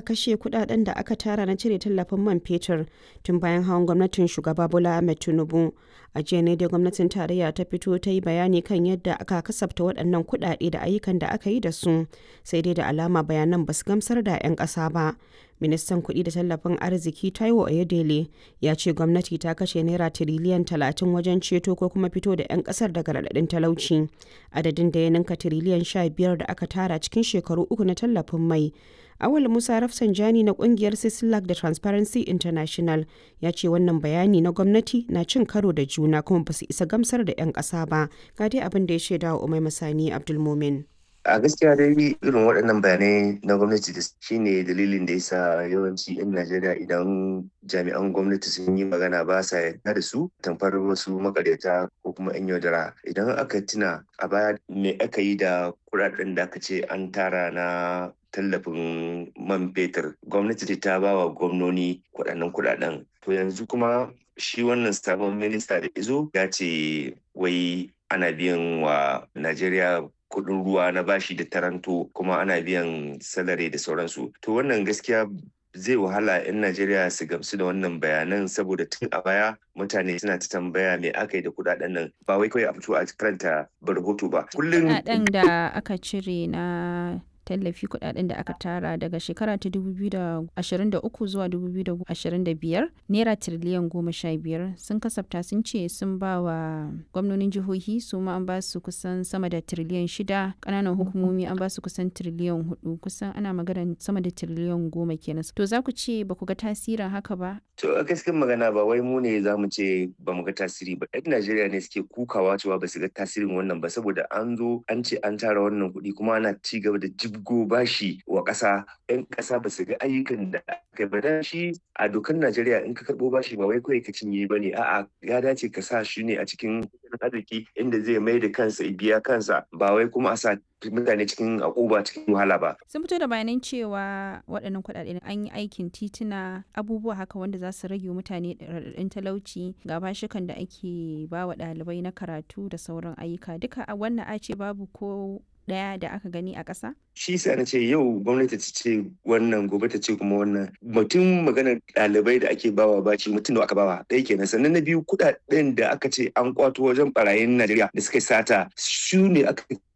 kashe kudaden da aka tara na cire tallafin man fetur tun bayan hawan gwamnatin shugaba Bola Ahmed Tinubu. A jiya ne dai gwamnatin tarayya ta fito ta yi bayani kan yadda aka kasafta waɗannan kudade da ayyukan da aka yi da su, sai dai da alama bayanan ba su gamsar da 'yan ƙasa ba. Ministan kuɗi da tallafin arziki Taiwo Oyedele ya ce gwamnati ta kashe naira tiriliyan talatin wajen ceto ko kuma fito da 'yan ƙasar daga raɗaɗin talauci. Adadin da ya ninka tiriliyan sha biyar da aka tara cikin shekaru uku na tallafin mai. Awal Musa Rafsanjani na kungiyar Sislak da Transparency International ya ce wannan bayani na gwamnati na cin karo da juna kuma ba su isa gamsar da 'yan ƙasa ba. Ga dai abin da ya shaida wa Umai Masani Abdulmumin. a gaskiya dai irin waɗannan bayanai na gwamnati da shine dalilin da yasa yawanci 'yan najeriya idan jami'an gwamnati sun yi magana ba sa yarda da su tamfar wasu makaryata ko kuma 'yan yaudara idan aka tuna a baya me aka yi da kuɗaɗen da aka ce an tara na tallafin man fetur gwamnati ta ba wa gwamnoni waɗannan kuɗaɗen to yanzu kuma shi wannan sabon minista da izo ya ce wai ana biyan wa najeriya kuɗin ruwa na bashi da taranto kuma ana biyan salari da sauransu to wannan gaskiya zai wahala 'yan najeriya su gamsu da wannan bayanan saboda tun a baya mutane suna ta tambaya me aka yi da kudaden nan ba wai kawai a fito a karanta rahoto ba kullum kudaden da aka cire na tallafi kudaden da aka tara daga shekara ta 2023 zuwa 2025 naira tiriliyan goma sha biyar sun kasafta sun ce sun ba wa gwamnonin jihohi su ma an ba su kusan sama da tiriliyan shida kananan hukumomi an ba su kusan tiriliyan hudu kusan ana magana sama da tiriliyan goma kenan to za ku ce ba ku ga tasirin haka ba to a gaskiyar magana ba wai mu ne za mu ce ba mu ga tasiri ba yan najeriya ne suke kukawa cewa ba su ga tasirin wannan ba saboda an zo an ce an tara wannan kuɗi kuma ana ci gaba da jib go bashi wa ƙasa 'yan ƙasa ba su ga ayyukan da aka ba da shi a dokar Najeriya in ka karɓo bashi ba wai kawai ka cinye ba ne a'a ya dace ka sa shi ne a cikin arziki inda zai mai da kansa biya kansa ba wai kuma a sa mutane cikin akuba cikin wahala ba. Sun fito da bayanan cewa waɗannan kuɗaɗe an yi aikin tituna abubuwa haka wanda za su rage mutane raɗaɗin talauci ga bashikan da ake ba wa ɗalibai na karatu da sauran ayyuka duka a wannan a ce babu ko daya da aka gani a ƙasa? Shi sa na ce yau gwamnati ta ce wannan gobe ta ce kuma wannan mutum maganar ɗalibai da ake bawa baci mutum da aka bawa ɗaya kenan sannan na biyu kuɗaɗen da aka ce an kwato wajen barayin Najeriya da suka sata su ne aka